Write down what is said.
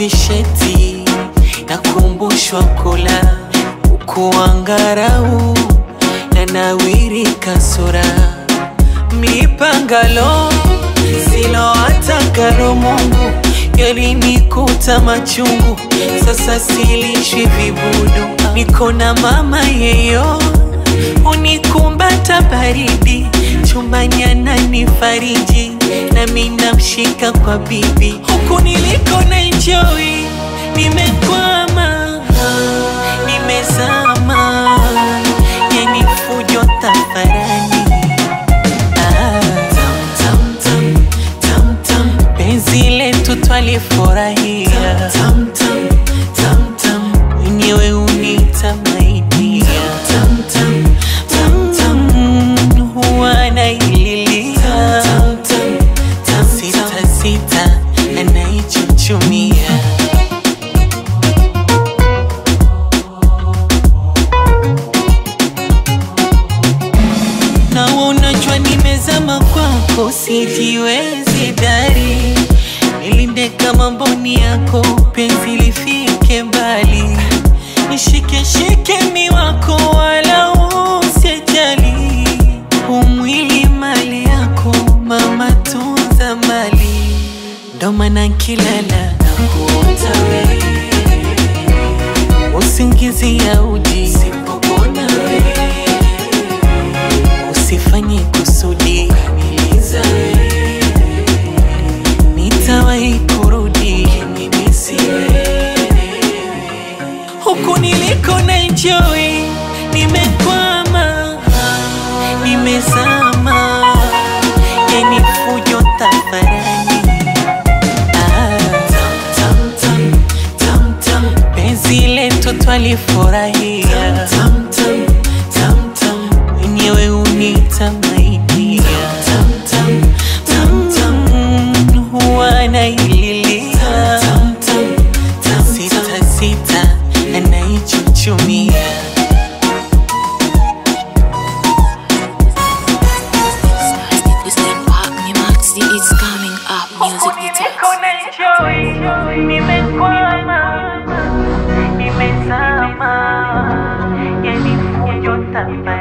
visheti nakumbushwa kula ukuangarau na nawiri kasura mipangalo silo atakalo Mungu yalinikuta machungu, sasa silishwi vibudu, niko na mama yeyo unikumbata baridi chumbani ananifariji nami namshika kwa bibi huku niliko na enjoy nimekwama nimezama yani fujo tafarani Ah, tam, tam, tam, tam, tam. penzi letu twalifurahia tam, tam, tam, tam. wenyewe unitamainia tam, tam, tam, tam. huwa naililia tam, tam, tam, sita sita anaichuchumia na unajua nimezama kwako, sijiwezi dari, nilinde kama mboni yako, penzi lifike mbali, nishike shike mi wako, wala usijali, umwili mali yako, mama tunza mali, ndo maana nkilala nakuota wewe, usingizi ya uji sipopona wewe usifanye kusudi kamiliza nitawahi kurudi mimi siwewe huku niliko na enjoy nimekwama nimezama yani fujo tafarani Ah, tam, tam, tam, tam. penzi letu twalifurahia tam, tam, tam, tam. wenyewe unitamainia tam, tam, tam, tam. huwa naililia tam, tam, tam, sita sita anaichuchumia It's like Park me Maxi, it's coming up. Music details. nimekwama nimezama yani fujo tafarani